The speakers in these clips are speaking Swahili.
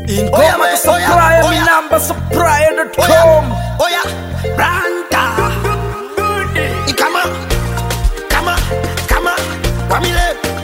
Ingoma we, supplier, oya, mi oya. namba supplier.com. Oya, Branta. Ikama, kama, kama, Kwamile.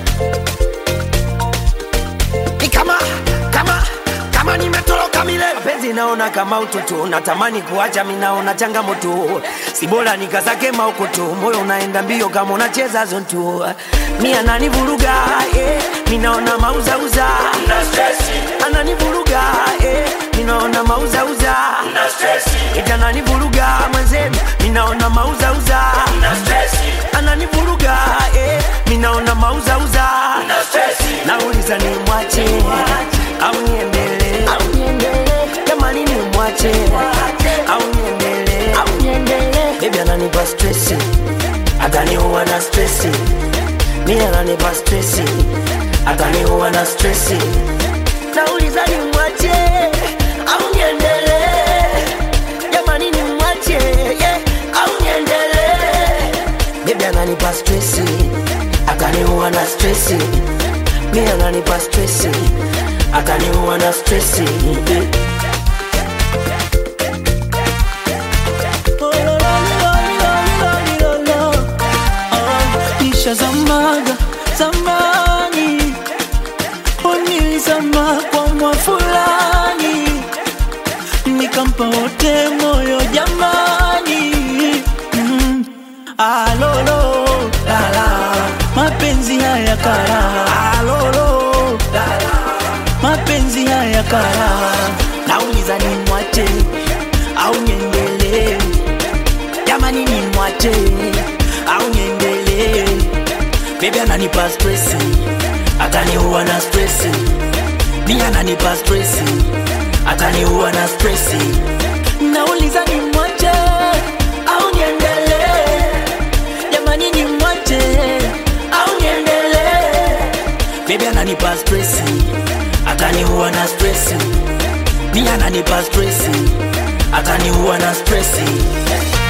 Ikama, kama, kama nimetoroka mile. mapenzi naona kama utoto natamani kuacha minaona changamoto si bora nikazake maukoto moyo unaenda mbio kama unacheza zonto mi ananivuruga eh, minaona mauzauza ananivuruga eh, minaona mauzauza ita ananivuruga mwenzenu minaona mauzauza ananivuruga eh, minaona mauzauza nauliza ni mwache au niendelee jamani ni mwache au niendelee bebi ananipa stresi ataniua na stresi mi ananipa stresi ataniua na stresi nauliza ni mwache au niendelee jamani ni mwache yeah, au niendelee bebi ananipa stresi ataniua na stresi mi ananipa stresi ataniua na stresi Nisha zamaga zamani, unilizama kwa mwa fulani, nikampa wote moyo jamani. Mm. Alolo lala, mapenzi haya kara. Alolo lala, mapenzi haya kara. Nauliza ni mwache au niendelee? jamani ni mwache au niendelee bebi ananipa stresi ataniua na stresi mi ananipa stresi ataniua na stresi nauliza ni mwache au niendelee jamani ni mwache au niendelee bebi ananipa stresi ataniua na stresi mi ananipa stresi ataniua na stresi